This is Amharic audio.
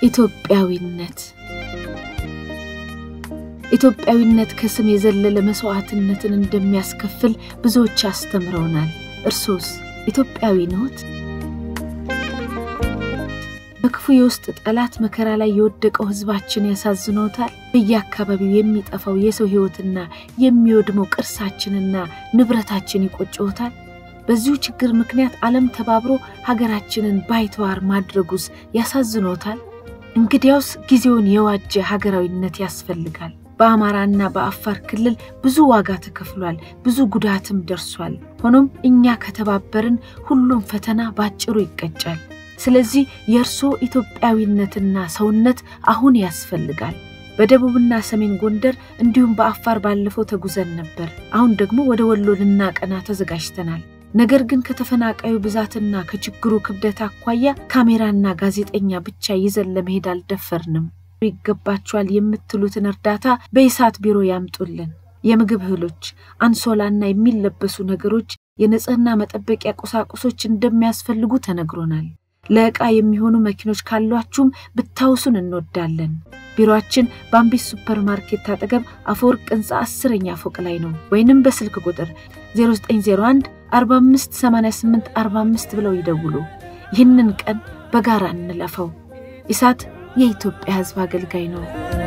ኢትዮጵያዊነት ኢትዮጵያዊነት ከስም የዘለለ መስዋዕትነትን እንደሚያስከፍል ብዙዎች አስተምረውናል። እርሶስ ኢትዮጵያዊ ነዎት? በክፉ የውስጥ ጠላት መከራ ላይ የወደቀው ሕዝባችን ያሳዝኖታል? በየአካባቢው የሚጠፋው የሰው ሕይወትና የሚወድመው ቅርሳችንና ንብረታችን ይቆጭዎታል? በዚሁ ችግር ምክንያት ዓለም ተባብሮ ሀገራችንን ባይተዋር ማድረጉስ ያሳዝኖታል? እንግዲያውስ ጊዜውን የዋጀ ሀገራዊነት ያስፈልጋል። በአማራና በአፋር ክልል ብዙ ዋጋ ተከፍሏል፣ ብዙ ጉዳትም ደርሷል። ሆኖም እኛ ከተባበርን ሁሉም ፈተና ባጭሩ ይቀጫል። ስለዚህ የእርስዎ ኢትዮጵያዊነትና ሰውነት አሁን ያስፈልጋል። በደቡብና ሰሜን ጎንደር እንዲሁም በአፋር ባለፈው ተጉዘን ነበር። አሁን ደግሞ ወደ ወሎ ልናቀና ተዘጋጅተናል። ነገር ግን ከተፈናቃዩ ብዛትና ከችግሩ ክብደት አኳያ ካሜራና ጋዜጠኛ ብቻ ይዘን ለመሄድ አልደፈርንም። ይገባቸዋል የምትሉትን እርዳታ በኢሳት ቢሮ ያምጡልን። የምግብ እህሎች፣ አንሶላና የሚለበሱ ነገሮች፣ የንጽህና መጠበቂያ ቁሳቁሶች እንደሚያስፈልጉ ተነግሮናል። ለዕቃ የሚሆኑ መኪኖች ካሏችሁም ብታውሱን እንወዳለን። ቢሮአችን በአምቢስ ሱፐር ማርኬት አጠገብ አፈወርቅ ሕንፃ አስረኛ ፎቅ ላይ ነው። ወይንም በስልክ ቁጥር 0901 45 88 45 ብለው ይደውሉ። ይህንን ቀን በጋራ እንለፈው። ኢሳት የኢትዮጵያ ሕዝብ አገልጋይ ነው።